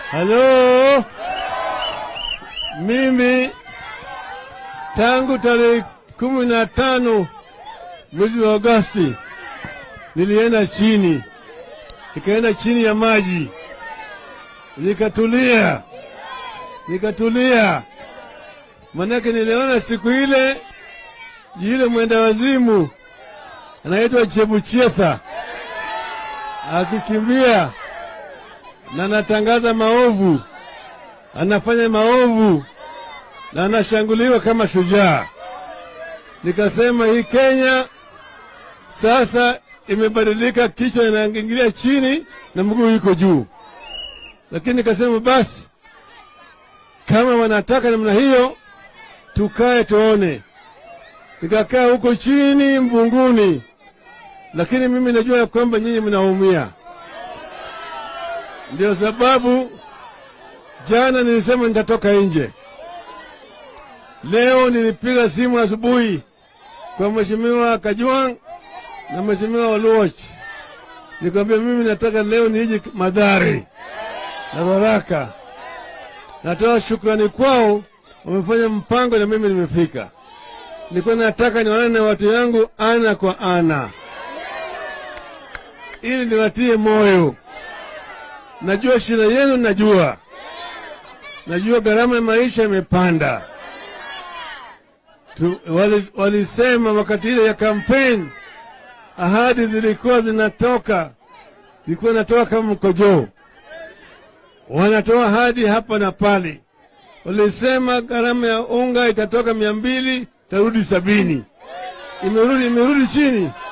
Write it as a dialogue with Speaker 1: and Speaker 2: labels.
Speaker 1: Halo, mimi tangu tarehe kumi na tano mwezi wa Agosti nilienda chini, nikaenda chini ya maji, nikatulia, nikatulia, manake niliona siku ile yule mwenda wazimu anaitwa Chebuchetha akikimbia na anatangaza maovu, anafanya maovu na anashanguliwa kama shujaa. Nikasema hii Kenya sasa imebadilika, kichwa inaingilia chini na mguu iko juu. Lakini nikasema basi, kama wanataka namna hiyo, tukae tuone. Nikakaa huko chini mvunguni, lakini mimi najua ya kwamba nyinyi mnaumia. Ndio sababu jana nilisema nitatoka nje. Leo nilipiga simu asubuhi kwa Mheshimiwa Kajwang na Mheshimiwa Oluoch, nikamwambia mimi nataka leo nije Madhari na Baraka. Natoa shukrani kwao, wamefanya mpango na mimi nimefika. Nilikuwa nataka nionane na watu yangu ana kwa ana, ili niwatie moyo. Najua shida yenu, najua najua gharama ya maisha imepanda. Tu- wali- Walisema wakati ile ya kampeni, ahadi zilikuwa zinatoka, zilikuwa zinatoka kama mkojoo, wanatoa ahadi hapa na pale. Walisema gharama ya unga itatoka mia mbili, itarudi sabini. Imerudi, imerudi chini.